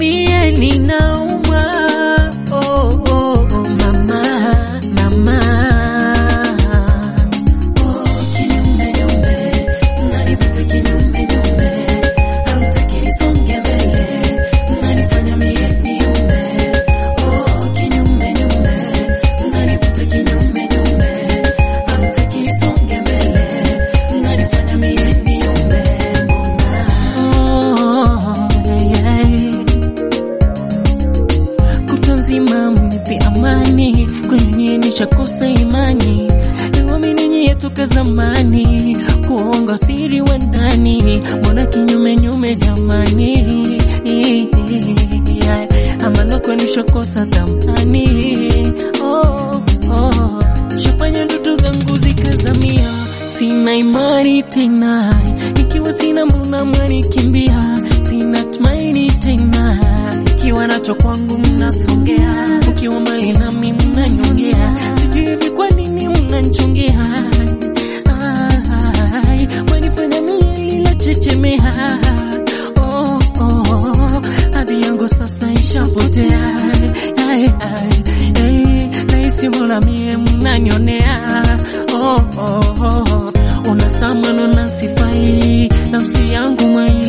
mie ninauma. Oh, oh, oh, mama, mama. Oh, kinyume nyume, unanivuta kinyume nyume, hautaki nisonge mbele, unanifanya mie niume. Oh, kinyume nyume, unanivuta kinyume nyume, hautaki nisonge mbele, unanifanya mie niume. Oh, yeah, yeah. Kutwa nzima mnipe amani, kwenu nyie nishakosa imani. Niwaamini nyie toka zamani, kuonga siri wa ndani, mbona kinyume nyume jamani? Yeah, Ama loko nishakosa thamani. Oh, oh. Shafanya ndoto zangu zikazamia, sina imani tena, ikiwa sina mbona mwanikimbia, sina tumaini tena, ikiwa nacho kwangu mnasongea, ukiwa mbali nami mnanyongea, sijui hivi kwa nini mnanchongea, Ai, wanifanya mie lila chechemea, oh, oh, hadhi yangu sasa ishapotea, Ai, ai, ai, nahisi mbona mie mnanionea, oh, oh, oh, unasamano na sifai, nafsi yangu mwai